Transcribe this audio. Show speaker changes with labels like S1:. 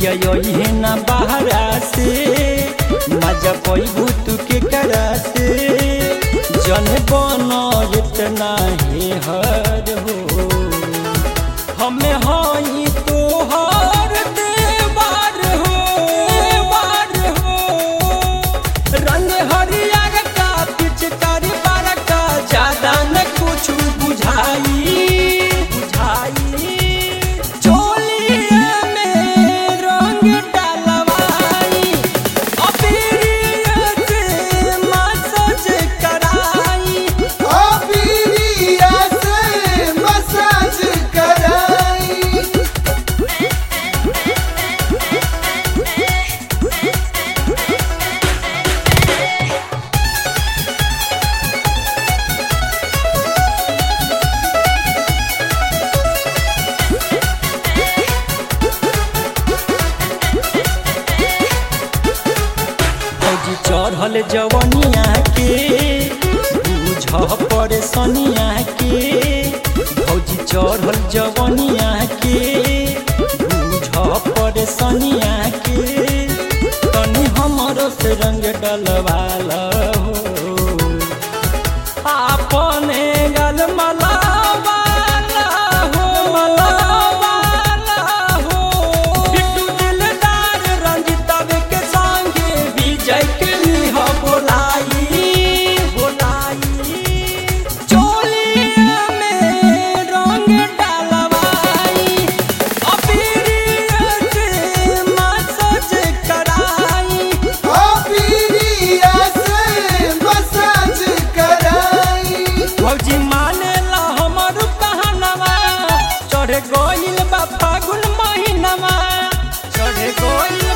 S1: पिया यही ना बहरा से मजा पैबू तू के करा से जन बनो इतना ही हर हो हमें हई तोहर देवार हो देवार हो रंग हरियर का पिचकारी बार का ज्यादा न कुछ बुझाई बुझाई चोलिया में रंग डलवाई अबीरिया से मसाज कराई
S2: अबीरिया से मसाज कराई
S1: फौजी चढ़ल जवनिया के बुझ परेशानिया के फौजी चढ़ल जवनिया के बुझ परेशानिया के तनी हमरो से रंग डलवाल हो अपने गल मलावाला हो मलावाला हो बिट्टू दिलदार रंजितवे के संगे विजय के लिह बोलाई बोलाई चोलिया में रंग डलवाई अबीरिया से मसाज कराई
S2: अबीरिया से मसाज कराई
S1: फौजी माने ला हमर कहनवा चढ़ गइल बा फागुन महीनवा चढ़ गइल